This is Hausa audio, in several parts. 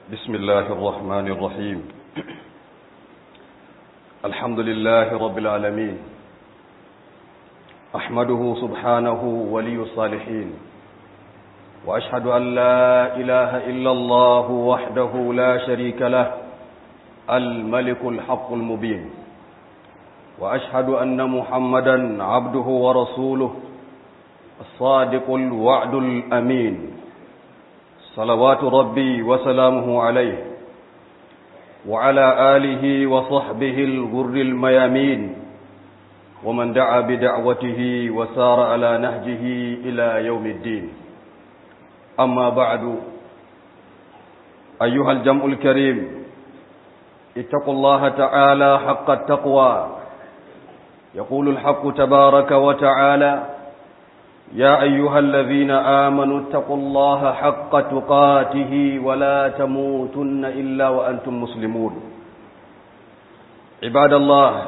بسم الله الرحمن الرحيم الحمد لله رب العالمين أحمده سبحانه ولي الصالحين وأشهد أن لا إله إلا الله وحده لا شريك له الملك الحق المبين وأشهد أن محمدا عبده ورسوله الصادق الوعد الأمين صلوات ربي وسلامه عليه وعلى آله وصحبه الغر الميامين ومن دعا بدعوته وسار على نهجه إلى يوم الدين أما بعد أيها الجمع الكريم اتقوا الله تعالى حق التقوى يقول الحق تبارك وتعالى يا أيها الذين آمنوا اتقوا الله حق تقاته ولا تموتن إلا وأنتم مسلمون عباد الله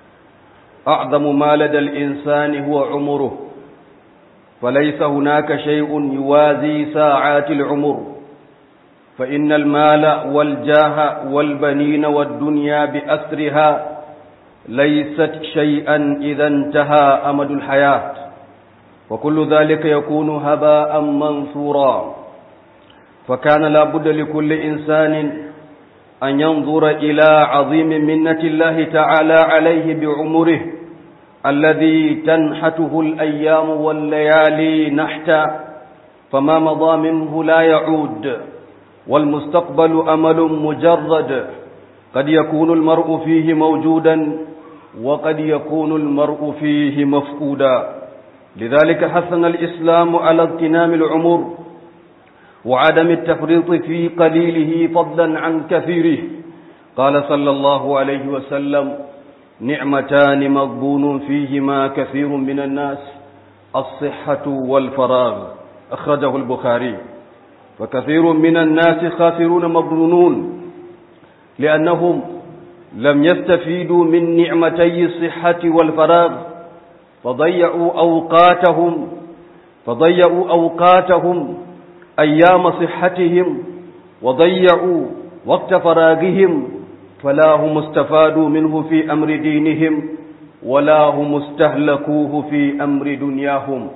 أعظم ما لدى الإنسان هو عمره فليس هناك شيء يوازي ساعات العمر فإن المال والجاه والبنين والدنيا بأسرها ليست شيئا إذا انتهى أمد الحياة وكل ذلك يكون هباء منثورا فكان لا بد لكل إنسان أن ينظر إلى عظيم منة الله تعالى عليه بعمره الذي تنحته الأيام والليالي نحتا فما مضى منه لا يعود والمستقبل أمل مجرد قد يكون المرء فيه موجودا وقد يكون المرء فيه مفقودا لذلك حثنا الإسلام على اغتنام العمر وعدم التفريط في قليله فضلا عن كثيره قال صلى الله عليه وسلم نعمتان مغبون فيهما كثير من الناس الصحة والفراغ أخرجه البخاري فكثير من الناس خاسرون مغبونون لأنهم لم يستفيدوا من نعمتي الصحة والفراغ فضيعوا أوقاتهم فضيعوا أوقاتهم أيام صحتهم وضيعوا وقت فراغهم فلا هم استفادوا منه في أمر دينهم ولا هم استهلكوه في أمر دنياهم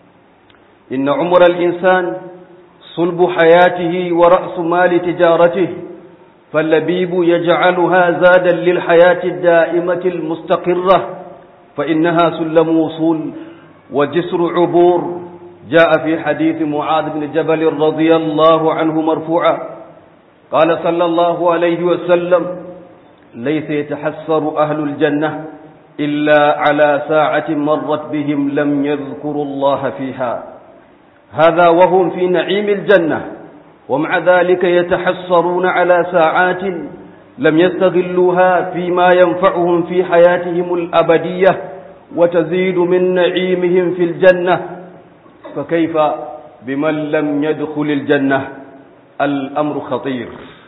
إن عمر الإنسان صلب حياته ورأس مال تجارته فاللبيب يجعلها زادا للحياة الدائمة المستقرة فإنها سلم وصول وجسر عبور جاء في حديث معاذ بن جبل رضي الله عنه مرفوعا قال صلى الله عليه وسلم ليس يتحسر أهل الجنة إلا على ساعة مرت بهم لم يذكروا الله فيها هذا وهم في نعيم الجنة ومع ذلك يتحسرون على ساعات لم يستغلوها فيما ينفعهم في حياتهم الأبدية وتزيد من نعيمهم في الجنة فكيف بمن لم يدخل الجنة الأمر خطير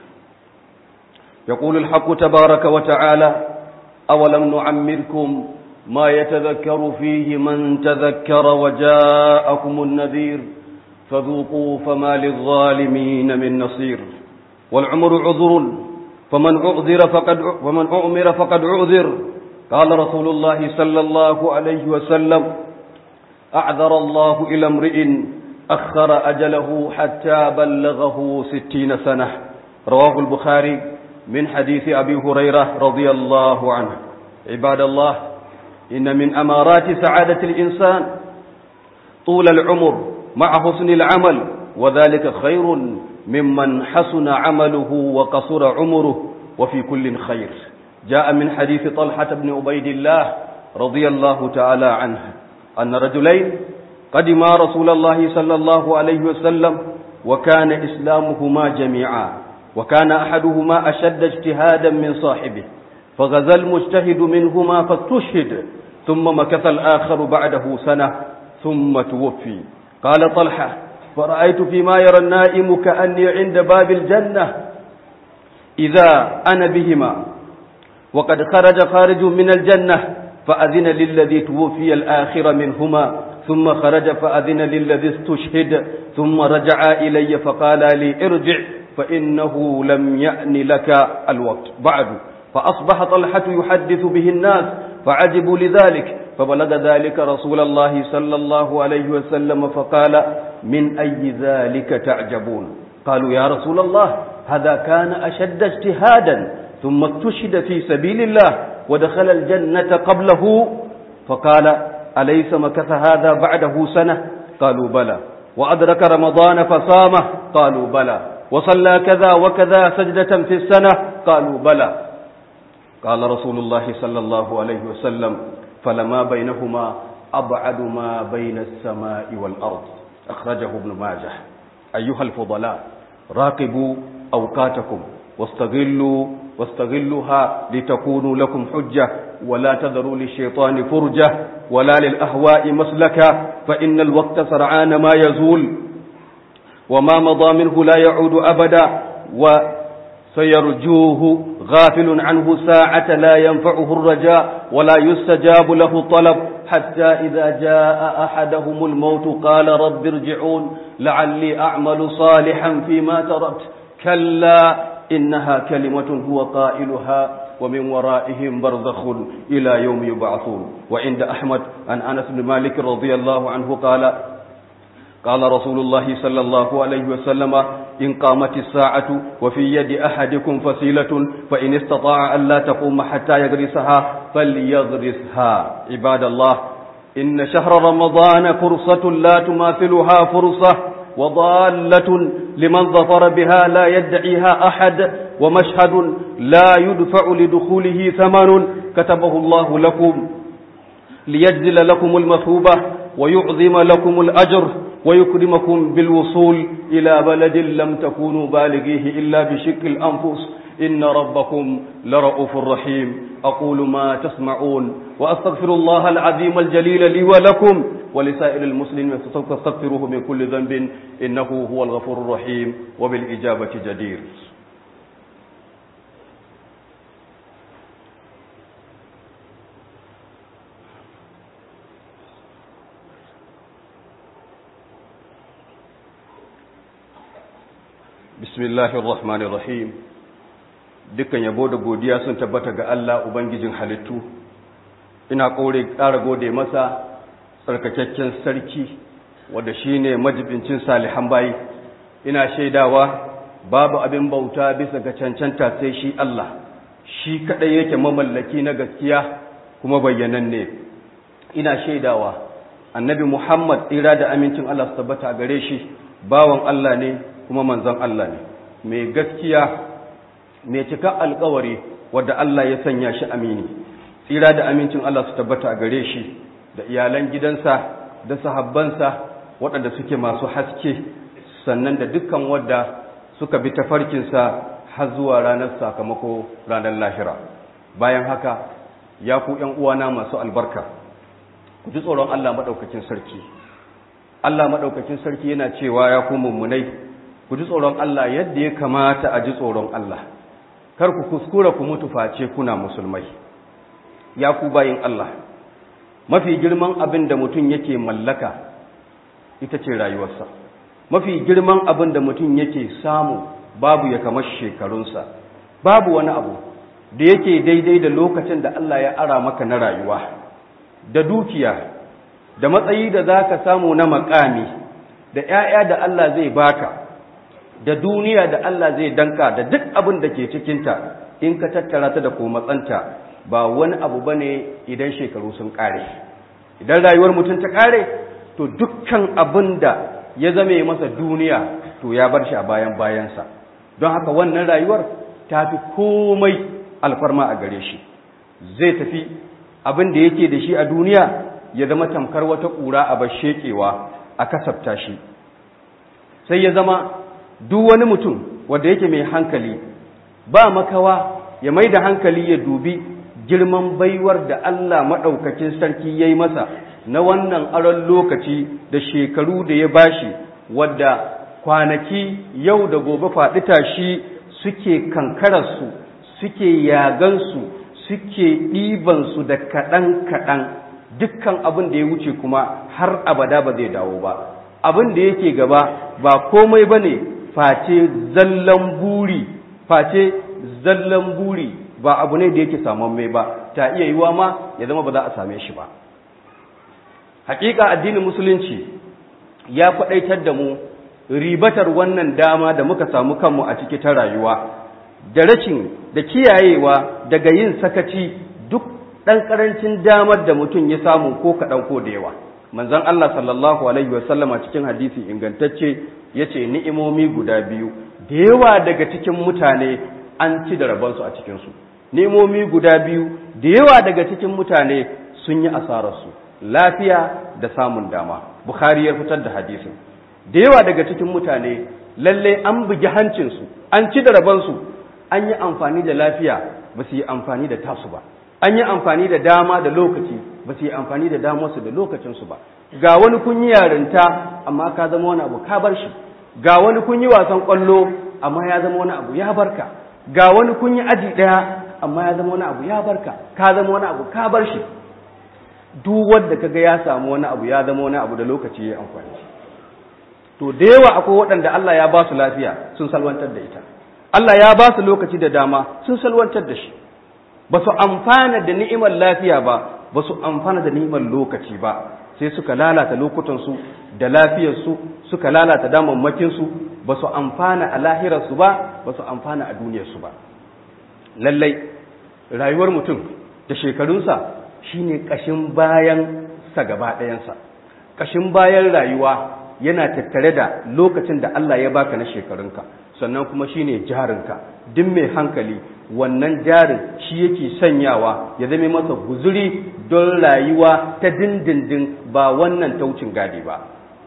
يقول الحق تبارك وتعالى أولم نعمركم ما يتذكر فيه من تذكر وجاءكم النذير فذوقوا فما للظالمين من نصير والعمر عذر فمن أعذر فقد ومن أعمر فقد أعذر قال رسول الله صلى الله عليه وسلم أعذر الله إلى امرئ أخر أجله حتى بلغه ستين سنة رواه البخاري من حديث أبي هريرة رضي الله عنه عباد الله إن من أمارات سعادة الإنسان طول العمر مع حسن العمل وذلك خير ممن حسن عمله وقصر عمره وفي كل خير جاء من حديث طلحة بن عبيد الله رضي الله تعالى عنه أن رجلين قدما رسول الله صلى الله عليه وسلم وكان إسلامهما جميعا وكان أحدهما أشد اجتهادا من صاحبه فغزا المجتهد منهما فاستشهد ثم مكث الآخر بعده سنة ثم توفي قال طلحة فرأيت فيما يرى النائم كأني عند باب الجنة إذا أنا بهما وقد خرج خارج من الجنة فأذن للذي توفي الآخر منهما ثم خرج فأذن للذي استشهد ثم رجع إلي فقال لي ارجع فإنه لم يأن لك الوقت بعد فأصبح طلحة يحدث به الناس فعجبوا لذلك فبلغ ذلك رسول الله صلى الله عليه وسلم فقال من أي ذلك تعجبون قالوا يا رسول الله هذا كان أشد اجتهادا ثم استشهد في سبيل الله ودخل الجنة قبله فقال أليس مكث هذا بعده سنة قالوا بلى وأدرك رمضان فصامه قالوا بلى وصلى كذا وكذا سجدة في السنة قالوا بلى قال رسول الله صلى الله عليه وسلم فلما بينهما أبعد ما بين السماء والأرض أخرجه ابن ماجه أيها الفضلاء راقبوا أوقاتكم واستغلوا واستغلوها لتكونوا لكم حجة ولا تذروا للشيطان فرجة ولا للأهواء مسلكا فإن الوقت سرعان ما يزول وما مضى منه لا يعود أبدا وسيرجوه غافل عنه ساعة لا ينفعه الرجاء ولا يستجاب له الطلب حتى إذا جاء أحدهم الموت قال رب ارجعون لعلي أعمل صالحا فيما تركت كلا إنها كلمة هو قائلها ومن ورائهم برزخ إلى يوم يبعثون وعند أحمد عن أنس بن مالك رضي الله عنه قال قال رسول الله صلى الله عليه وسلم إن قامت الساعة وفي يد أحدكم فسيلة فإن استطاع أن لا تقوم حتى يغرسها فليغرسها عباد الله إن شهر رمضان فرصة لا تماثلها فرصة وضالة لمن ظفر بها لا يدعيها أحد ومشهد لا يدفع لدخوله ثمن كتبه الله لكم ليجزل لكم المثوبة ويعظم لكم الأجر ويكرمكم بالوصول إلى بلد لم تكونوا بالغيه إلا بشق الأنفس إن ربكم لرؤوف رحيم أقول ما تسمعون وأستغفر الله العظيم الجليل لي ولكم ولسائر المسلمين فاستغفروه من كل ذنب إنه هو الغفور الرحيم وبالإجابة جدير bismillahir rahmanir rahim dukkan yabo da godiya sun tabbata ga Allah ubangijin halittu ina kore ƙara gode masa tsarkakakken sarki wanda shine majibincin salihan bayi ina shaidawa babu abin bauta bisa ga cancanta sai shi Allah shi kadai yake mamallaki na gaskiya kuma bayyananne ina shaidawa annabi Muhammad tsira da amincin Allah su tabbata gare shi bawan Allah ne kuma manzon Allah ne mai gaskiya mai cika alkawari wadda Allah ya sanya shi amini tsira da amincin Allah su tabbata a gare shi da iyalan gidansa da sahabbansa waɗanda suke masu haske sannan da dukkan wadda suka bi tafarkinsa har zuwa ranar sakamako ranar lahira bayan haka ya ku ‘yan uwana masu albarka ku ji tsoron Allah maɗaukakin sarki Allah maɗaukakin sarki yana cewa ya ku mummunai ku ji tsoron Allah yadda ya kamata a ji tsoron Allah kar ku kuskura ku mutu face kuna musulmai ya ku bayin Allah mafi girman abin da mutum yake mallaka ita ce rayuwarsa mafi girman abin da mutum yake samu babu ya kamar shekarunsa babu wani abu da yake daidai da lokacin da Allah ya ara maka na rayuwa da dukiya da matsayi da za ka samu na makami da ‘ya'ya da Allah zai baka da duniya da Allah zai danka da duk abin da ke cikinta in ka tattara ta da matsanta ba wani abu ba ne idan shekaru sun ƙare idan rayuwar mutum ta ƙare to dukkan abin da ya zame masa duniya to ya bar shi a bayan bayansa don haka wannan rayuwar ta fi komai alfarma a gare shi zai tafi abin da yake da shi a duniya ya zama tamkar wata ƙura a bashekewa a kasafta shi sai ya zama duk wani mutum wanda yake mai hankali ba makawa ya mai da hankali ya dubi girman baiwar da Allah maɗaukakin sarki ya yi masa na wannan aron lokaci da shekaru da ya bashi wadda kwanaki yau da gobe faɗi tashi suke kankararsu suke yagansu suke ɗibansu da kaɗan-kaɗan dukkan abin da ya wuce kuma har abada ba zai dawo ba abin da yake gaba ba komai ba ne face zallan buri face zallan buri ba abu ne da yake mai ba ta iya yiwa ma ya zama ba za a same shi ba hakika addinin musulunci ya faɗaitar da mu ribatar wannan dama da muka samu kanmu a ciki ta rayuwa da rashin da kiyayewa daga yin sakaci duk ɗan ƙarancin damar da mutum ya samu ko kaɗan ko da yawa manzon Allah sallallahu alaihi wasallama cikin hadisi ingantacce ya ce ni'imomi guda biyu da yawa daga cikin mutane an ci da rabansu a cikinsu ni'imomi guda biyu da yawa daga cikin mutane sun yi asararsu lafiya da samun dama bukhari ya fitar da hadisin da yawa daga cikin mutane lalle an bugi hancinsu an ci da rabansu an yi amfani da lafiya ba su yi amfani da tasu ba an yi amfani da dama da lokaci ba su yi amfani da damarsu da lokacinsu ba ga wani kun yi yarinta amma ka zama wani abu ka bar shi ga wani kun yi wasan kwallo amma ya zama wani abu ya barka ga wani kun yi aji ɗaya amma ya zama wani abu ya barka ka zama wani abu ka bar shi duk wanda kaga ya samu wani abu ya zama wani abu da lokaci ya amfani to da yawa akwai waɗanda Allah ya ba su lafiya sun salwantar da ita Allah ya ba su lokaci da dama sun salwantar da shi ba su amfana da ni'imar lafiya ba ba su amfana da ni'imar lokaci ba sai suka lalata lokutansu da lafiyarsu suka lalata damammakinsu ba su amfana a lahirarsu ba ba su amfana a duniyarsu ba lallai rayuwar mutum da shekarunsa shine ƙashin bayan sa gaba ɗayansa ƙashin bayan rayuwa yana tattare da lokacin da Allah ya baka na shekarunka sannan kuma shine jarinka duk mai hankali wannan jarin shi yake sanyawa ya zame masa guzuri don rayuwa ta dindindin ba wannan taucin gadi ba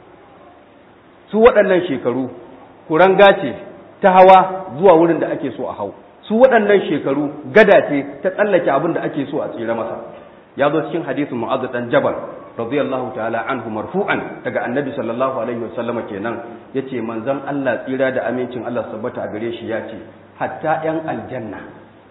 su waɗannan shekaru kuranga ce ta hawa zuwa wurin da ake so a hau su waɗannan shekaru gada ce ta tsallake abin da ake so a tsira masa ya zo cikin hadisin mu'azz dan jabal radiyallahu ta'ala anhu marfu'an daga annabi sallallahu alaihi wasallam kenan yace manzon Allah tsira da amincin Allah sabbata a gare shi yace hatta yan aljanna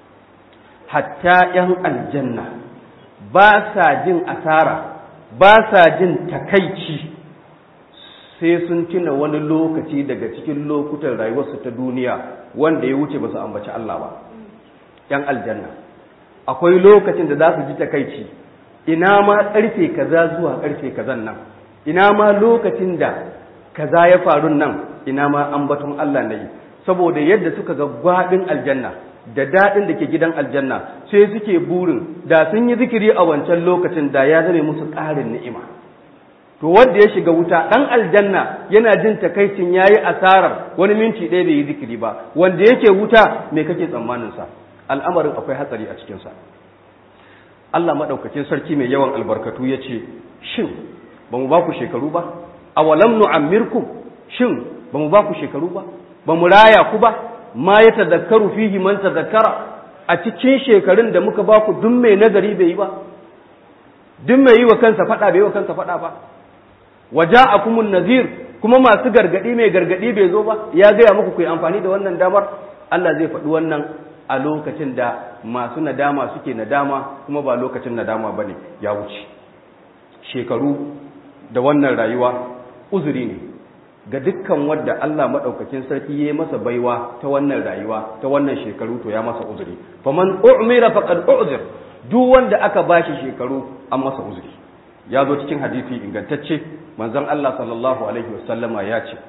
hatta yan aljanna ba sa jin asara ba sa jin takaici sai sun tuna wani lokaci daga cikin lokutan rayuwarsu ta duniya wanda ya wuce ba su ambaci Allah ba yan aljanna akwai lokacin da za su ji takaici ina ma karfe kaza zuwa karfe kazan nan ina ma lokacin da kaza ya faru nan ina ma ambaton Allah ne saboda yadda suka ga gwadin aljanna da dadin da ke gidan aljanna sai suke burin da sun yi zikiri a wancan lokacin da ya zame musu ƙarin ni'ima to wanda ya shiga wuta dan aljanna yana jin takaicin yayi asarar wani minti ɗaya bai yi zikiri ba wanda yake wuta me kake tsammanin sa al'amarin akwai hatsari a cikin sa Allah madaukakin sarki mai yawan albarkatu yace shin ba mu ba ku shekaru ba awalam nu'ammirkum shin ba mu ba ku shekaru ba ba mu raya ku ba ma ya tadakkaru fihi man tadakkara a cikin shekarun da muka ba ku duk mai nazari bai yi ba duk mai yi wa kansa fada bai yi wa kansa fada ba waja'akumun nazir kuma masu gargadi mai gargadi bai zo ba ya gaya muku ku yi amfani da wannan damar Allah zai faɗi wannan a lokacin da masu nadama suke nadama kuma ba lokacin nadama bane ya wuce shekaru da wannan rayuwa uzuri ne ga dukkan wadda Allah madaukakin sarki ya masa baiwa ta wannan rayuwa ta wannan shekaru to ya masa uzuri faman u'mira faqad u'zir duk wanda aka bashi shekaru an masa uzuri ya zo cikin hadisi ingantacce manzon Allah sallallahu alaihi wasallama ya ce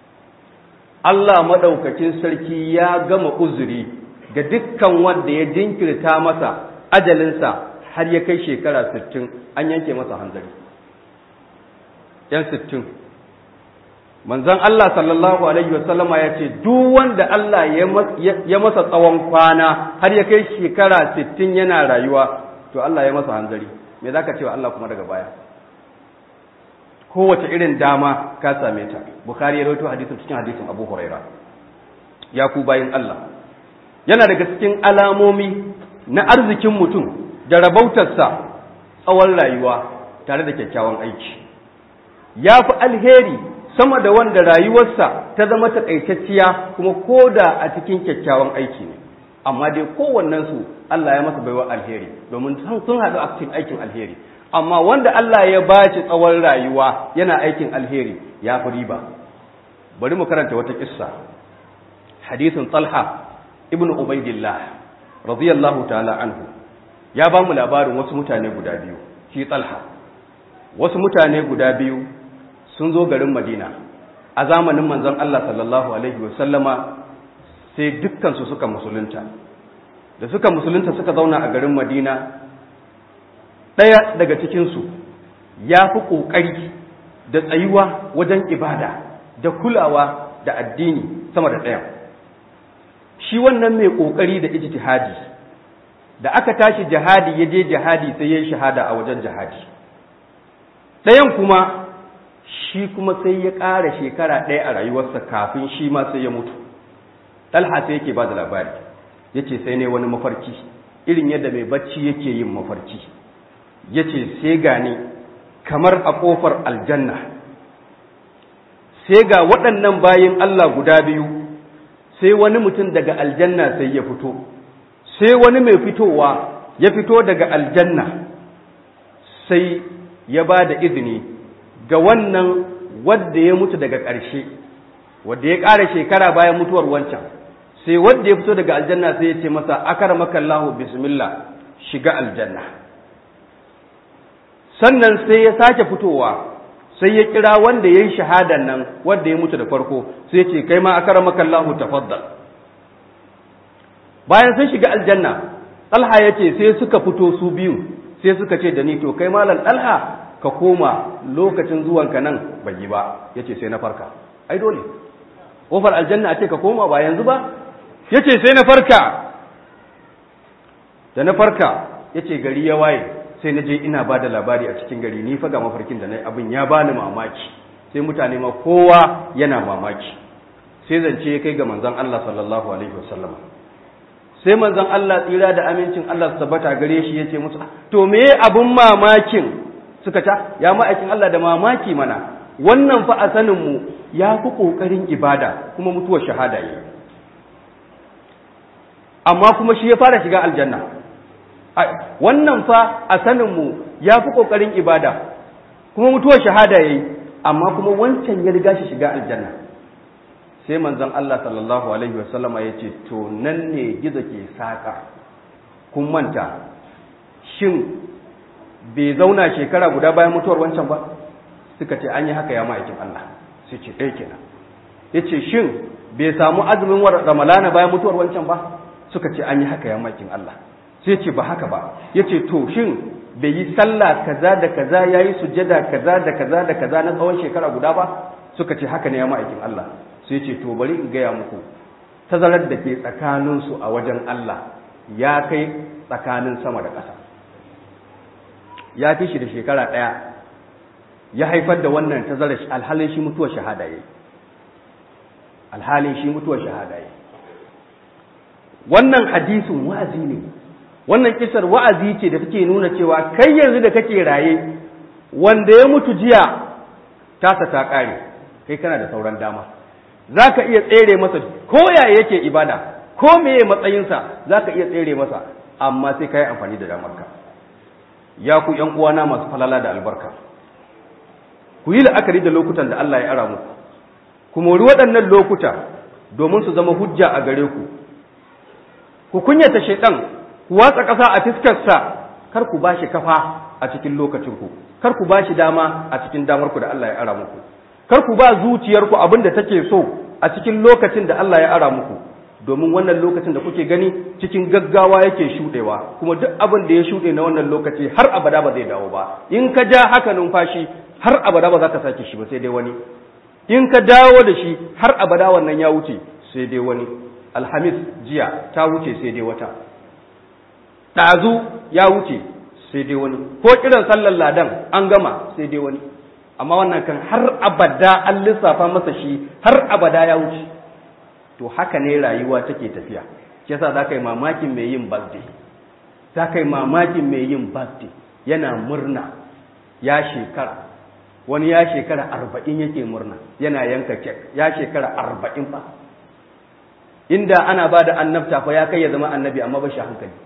Allah madaukakin sarki ya gama uzuri ga dukkan wanda ya jinkirta masa ajalinsa har ya kai shekara 60 an yanke masa hanzari yan 60 manzon Allah sallallahu alaihi wasallama ya ce duk wanda Allah ya masa tsawon kwana har ya kai shekara 60 yana rayuwa to Allah ya masa hanzari me zaka cewa Allah kuma daga baya kowace irin dama ka same ta bukhari ya rawaito hadisin cikin hadisin abu huraira ya ku bayin Allah yana daga cikin alamomi na arzikin mutum da rabautarsa tsawon rayuwa tare da kyakkyawan aiki ya fi alheri sama da wanda rayuwarsa ta zama takaitacciya kuma ko da a cikin kyakkyawan aiki ne amma dai kowannensu Allah ya masa baiwa alheri domin sun haɗu a cikin aikin alheri amma wanda Allah ya ba shi tsawon rayuwa yana aikin alheri ya fi riba bari mu karanta wata kissa hadisin talha ibn ubaidillah radiyallahu ta'ala anhu ya ba mu labarin wasu mutane guda biyu shi talha wasu mutane guda biyu sun zo garin madina a zamanin manzon Allah sallallahu alaihi wasallama sai dukkansu suka musulunta da suka musulunta suka zauna a garin madina ɗaya daga cikinsu ya fi ƙoƙari da tsayuwa wajen ibada da kulawa da addini sama da ɗaya shi wannan mai ƙoƙari da ijtihadi da aka tashi jihadi ya je jihadi sai ya yi shahada a wajen jihadi ɗayan kuma shi kuma sai ya ƙara shekara ɗaya a rayuwarsa kafin shi ma sai ya mutu talha sai yake ba da labari ya ce sai ne wani mafarki irin yadda mai bacci yake yin mafarki ya ce sai gani kamar a ƙofar aljanna sai ga waɗannan bayin Allah guda biyu sai wani mutum daga aljanna sai ya fito sai wani mai fitowa ya fito daga aljanna sai ya ba da izini ga wannan wadda ya mutu daga ƙarshe wadda ya ƙara shekara bayan mutuwar wancan sai wadda ya fito daga aljanna sai ya ce masa akar makallahu bismillah shiga aljanna sannan sai ya sake fitowa sai ya kira wanda ya yi shahadan nan wanda ya mutu da farko sai ce kai ma akar makallahu tafaddal bayan sun shiga aljanna talha ya ce sai suka fito su biyu sai suka ce da ni to kai malam talha ka koma lokacin zuwanka nan bai yi ba ya ce sai na farka ai dole ƙofar aljanna a ce ka koma ba yanzu ba ya ce sai na farka da na farka ya ce gari ya waye sai na je ina ba da labari a cikin gari ni faga mafarkin da na abin ya bani mamaki sai mutane ma kowa yana mamaki sai zance ya kai ga manzon Allah sallallahu alaihi wasallam sai manzon Allah tsira da amincin Allah su tabbata gare shi yace musu to me abun mamakin suka ta ya ma'aikin Allah da mamaki mana wannan fa a sanin mu ya fi kokarin ibada kuma mutuwar shahada yi amma kuma shi ya fara shiga aljanna wannan fa a saninmu ya fi ƙoƙarin ibada kuma mutuwar shahada ya yi amma kuma wancan ya riga shi shiga aljanna sai manzon Allah sallallahu alaihi wasallama ya ce to nan ne gizo ke saƙa kun manta shin bai zauna shekara guda bayan mutuwar wancan ba suka ce an yi haka ya ma'aikin Allah sai ce ɗaya kenan ya ce shin bai samu azumin ramalana bayan mutuwar wancan ba suka ce an yi haka ya ma'aikin Allah sai ce ba haka ba ya ce to shin bai yi sallah kaza da kaza ya yi sujada kaza da kaza da kaza na tsawon shekara guda ba suka ce haka ne ya ma'aikin Allah sai ce to bari in gaya muku tazarar da ke tsakaninsu a wajen Allah ya kai tsakanin sama da ƙasa ya fi shi da shekara ɗaya ya haifar da wannan tazarar alhalin shi mutuwar shahada ya alhalin shi mutuwar shahada ya wannan hadisin wa'azi ne wannan kisar wa'azi ce da take nuna cewa kai yanzu da kake raye wanda ya mutu jiya tasa ta ƙare kai kana da sauran dama za ka iya tsere masa ko yaya yake ibada ko meye matsayinsa za ka iya tsere masa amma sai ka yi amfani da damarka ya ku ‘yan uwana masu falala da albarka ku yi la'akari da lokutan da Allah ya ara muku ku mori waɗannan lokuta domin su zama hujja a gare ku ku kunyata shaidan ku watsa ƙasa a fiskarsa kar ku ba shi kafa a cikin lokacinku kar ku ba shi dama a cikin damarku da Allah ya ara muku kar ku ba zuciyarku abin da take so a cikin lokacin da Allah ya ara muku domin wannan lokacin da kuke gani cikin gaggawa yake shuɗewa kuma duk abin da ya shuɗe na wannan lokaci har abada ba zai dawo ba in ka ja haka numfashi har abada ba za ka sake shi ba sai dai wani in ka dawo da shi har abada wannan ya wuce sai dai wani alhamis jiya ta wuce sai dai wata ɗazu ya wuce sai dai wani ko kiran sallar ladan an gama sai dai wani amma wannan kan har abada an lissafa masa shi har abada ya wuce to haka ne rayuwa take tafiya shi yasa za ka yi mamakin mai yin birthday za ka yi mamakin mai yin birthday yana murna ya shekara wani ya shekara arba'in yake murna yana yanka kek ya shekara arba'in fa inda ana ba da annabta fa ya kai ya zama annabi amma ba shi hankali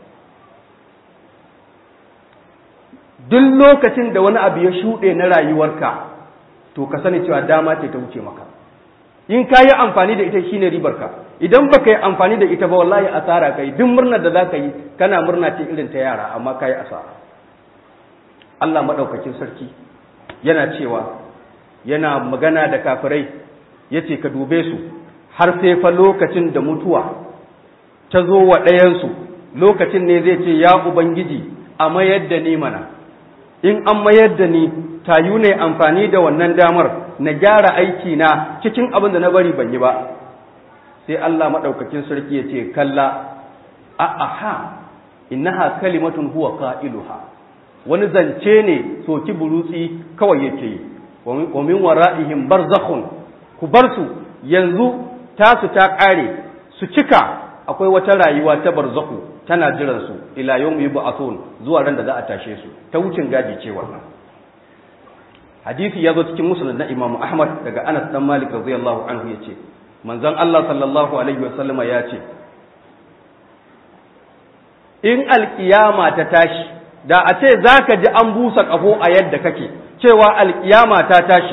duk lokacin da wani abu ya shuɗe na rayuwarka to ka sani cewa dama ce ta wuce maka in ka yi amfani da ita shine ribarka idan baka yi amfani da ita ba wallahi asara kai duk murnar da zaka yi kana murna ce irin ta yara amma ka yi asara Allah madaukakin sarki yana cewa yana magana da kafirai yace ka dube su har sai fa lokacin da mutuwa ta zo wa ɗayansu lokacin ne zai ce ya ubangiji a mayar da ni mana in an mayar da ni tayu ne amfani da wannan damar na gyara aiki na cikin abin da na bari ban yi ba sai Allah maɗaukakin sarki ya ce kalla a aha innaha kalimatun huwa qailuha wani zance ne soki burutsi kawai yake yi wa min wara'ihim barzakhun ku bar su yanzu tasu ta ƙare su cika akwai wata rayuwa ta barzaku tana jiran su ila yawmi yub'athun zuwa ran da za a tashe su ta wucin gaji ce wannan hadisi ya zo cikin musnad na Imam Ahmad daga Anas dan Malik radiyallahu anhu yace manzon Allah sallallahu alaihi wasallama ya ce in alkiyama ta tashi da a ce zaka ji an busa kafo a yadda kake cewa alkiyama ta tashi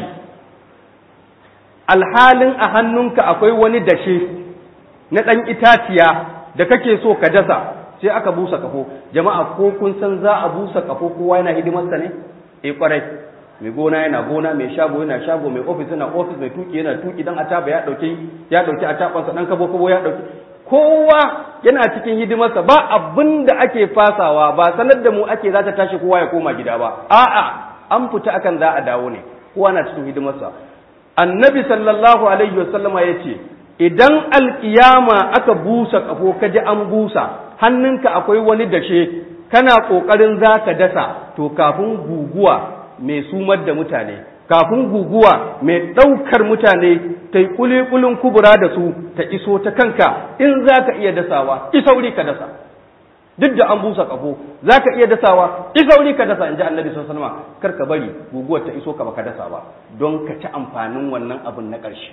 alhalin a hannunka akwai wani dashe na ɗan itaciya da kake so ka dasa sai aka busa kafo jama'a ko kun san za a busa kafo kowa yana hidimarsa ne eh kwarai mai gona yana gona mai shago yana shago mai ofis yana ofis mai tuki yana tuki dan ataba ya dauki ya dauki atabansa dan kabo kabo ya dauki kowa yana cikin hidimarsa ba abin da ake fasawa ba sanar da mu ake za ta tashi kowa ya koma gida ba a'a an fita akan za a dawo ne kowa na cikin hidimarsa annabi sallallahu alaihi wasallama ya ce idan alkiyama aka busa kafo ka ji an busa hannunka akwai wani dashe kana ƙoƙarin za ka dasa to kafin guguwa mai sumar da mutane kafin guguwa mai ɗaukar mutane ta yi kulikulin kubura da su ta iso ta kanka in za ka iya dasawa isauri ka dasa duk da an busa kafo za ka iya dasawa isauri ka dasa in ji annabi sun sanama kar ka bari guguwar ta iso ka baka dasa ba don ka ci amfanin wannan abin na ƙarshe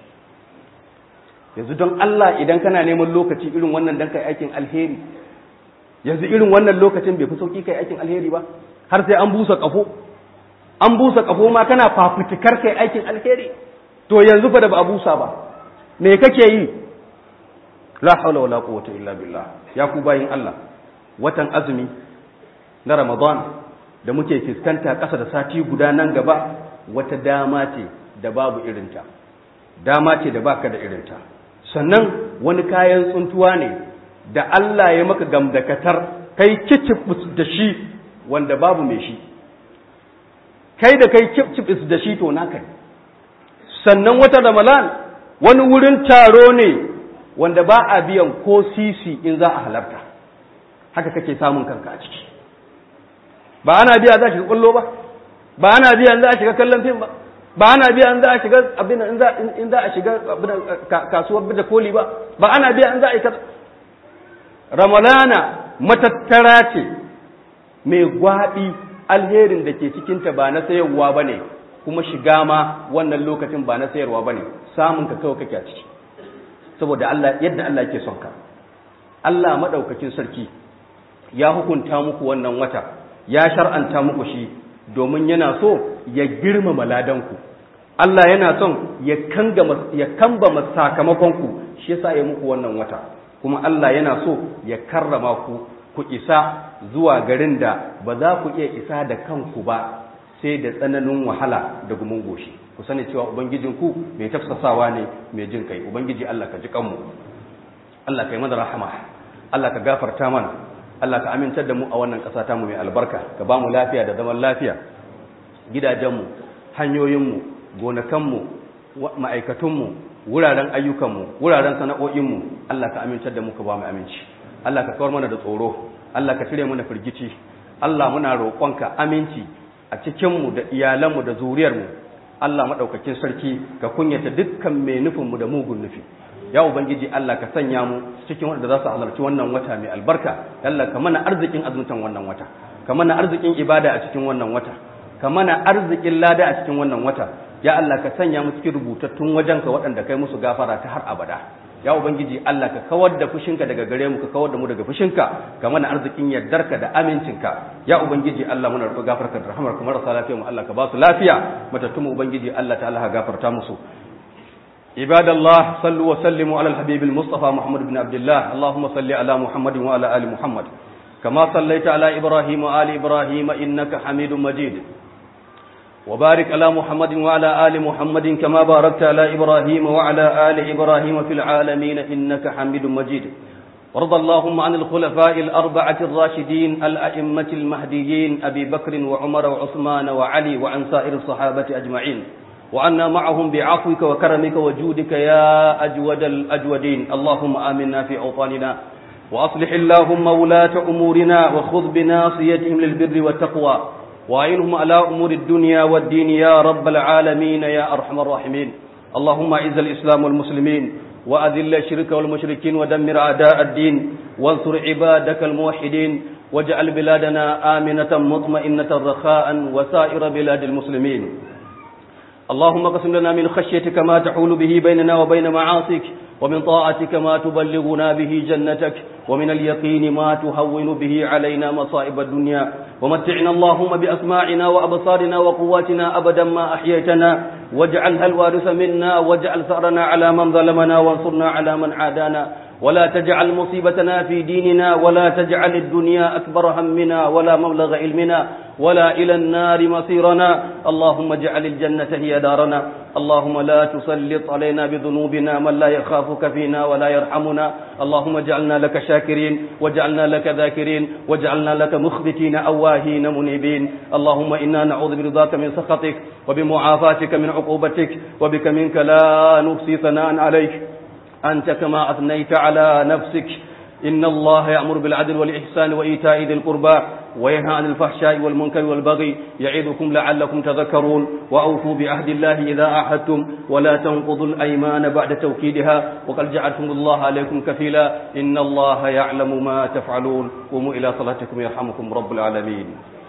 yanzu don Allah idan kana neman lokaci irin wannan don kai aikin alheri yanzu irin wannan lokacin bai fi sauki kai aikin alheri ba har sai an busa kafo an busa kafo ma kana fafutukar kai aikin alheri to yanzu fa da ba a busa ba me kake yi la hawla wala quwwata illa billah ya ku bayin Allah watan azumi na Ramadan da muke fuskanta ƙasa da sati guda nan gaba wata dama ce da babu irinta dama ce da baka da irinta sannan wani kayan tsuntuwa ne da Allah ya maka gamdakatar kai kicibus da shi wanda babu mai shi kai da kai kicibus da shi to naka ne sannan wata ramalan wani wurin taro ne wanda ba a biyan ko sisi in za a halarta haka kake samun kanka a ciki ba ana biya za a shiga kwallo ba ba ana biya za a shiga kallon fim ba ba ana biya in za a shiga abin in za a shiga kasuwar da koli ba ba ana biya in za a yi ramalana matattara ce mai gwaɓi alherin da ke cikinta ba na sayarwa ba ne kuma shiga ma wannan lokacin ba na sayarwa ba ne samun ka kawai kake a ciki saboda Allah yadda Allah ke son ka Allah maɗaukakin sarki ya hukunta muku wannan wata ya shar'anta muku shi domin yana so ya girmama ladanku Allah yana son ya kamba sakamakonku shi yasa ya muku wannan wata kuma Allah yana so ya karrama ku ku isa zuwa garin da ba za ku iya isa da kanku ba sai da tsananin wahala da gumin goshi ku sani cewa ubangijinku mai tafsasawa ne mai jin kai ubangiji Allah ka ji kanmu Allah ka yi mana rahama Allah ka gafarta mana Allah ka amintar da mu a wannan ƙasa ta mu mai albarka ka ba mu lafiya da zaman lafiya gidajenmu hanyoyinmu gonakanmu ma'aikatunmu wuraren ayyukanmu wuraren sana'o'inmu Allah ka amintar da mu ka ba mu aminci Allah ka kawar mana da tsoro Allah ka cire mana firgici Allah muna roƙonka aminci a cikinmu da iyalanmu da zuriyarmu Allah maɗaukakin sarki ka kunyata dukkan mai nufinmu da mugun nufi ya ubangiji Allah ka sanya mu cikin wanda za su halarci wannan wata mai albarka Allah ka mana arzikin azumtan wannan wata ka mana arzikin ibada a cikin wannan wata ka mana arzikin lada a cikin wannan wata ya Allah ka sanya mu cikin rubutattun wajenka waɗanda kai musu gafara ta har abada ya ubangiji Allah ka kawar da fushinka daga gare mu ka kawar da mu daga fushinka ka mana arzikin yardarka da amincinka ya ubangiji Allah muna roƙo gafarka da rahmarka marasa lafiya mu Allah ka ba su lafiya matattun mu ubangiji Allah ta'ala ka gafarta musu عباد الله صلوا وسلموا على الحبيب المصطفى محمد بن عبد الله اللهم صل على محمد وعلى آل محمد كما صليت على إبراهيم وآل إبراهيم إنك حميد مجيد وبارك على محمد وعلى آل محمد كما باركت على إبراهيم وعلى آل إبراهيم في العالمين إنك حميد مجيد وارض اللهم عن الخلفاء الأربعة الراشدين الأئمة المهديين أبي بكر وعمر وعثمان وعلي وعن سائر الصحابة أجمعين وعنا معهم بعفوك وكرمك وجودك يا أجود الأجودين اللهم آمنا في أوطاننا وأصلح اللهم ولاة أمورنا وخذ بناصيتهم للبر والتقوى وأعينهم على أمور الدنيا والدين يا رب العالمين يا أرحم الراحمين اللهم أعز الإسلام والمسلمين وأذل الشرك والمشركين ودمر أعداء الدين وانصر عبادك الموحدين واجعل بلادنا آمنة مطمئنة رخاء وسائر بلاد المسلمين اللهم اقسم لنا من خشيتك ما تحول به بيننا وبين معاصيك ومن طاعتك ما تبلغنا به جنتك ومن اليقين ما تهون به علينا مصائب الدنيا ومتعنا اللهم بأسماعنا وأبصارنا وقواتنا أبدا ما أحييتنا واجعلها الوارث منا واجعل ثأرنا على من ظلمنا وانصرنا على من عادانا ولا تجعل مصيبتنا في ديننا ولا تجعل الدنيا أكبر همنا ولا مبلغ علمنا ولا إلى النار مصيرنا اللهم اجعل الجنة هي دارنا اللهم لا تسلط علينا بذنوبنا من لا يخافك فينا ولا يرحمنا اللهم اجعلنا لك شاكرين واجعلنا لك ذاكرين واجعلنا لك مخبتين أواهين منيبين اللهم إنا نعوذ برضاك من سخطك وبمعافاتك من عقوبتك وبك منك لا نحصي ثناء عليك أنت كما أثنيت على نفسك إن الله يأمر بالعدل والإحسان وإيتاء ذي القربى وينهى عن الفحشاء والمنكر والبغي يعظكم لعلكم تذكرون وأوفوا بعهد الله إذا عاهدتم ولا تنقضوا الأيمان بعد توكيدها وقد جعلتم الله عليكم كفيلا إن الله يعلم ما تفعلون قوموا إلى صلاتكم يرحمكم رب العالمين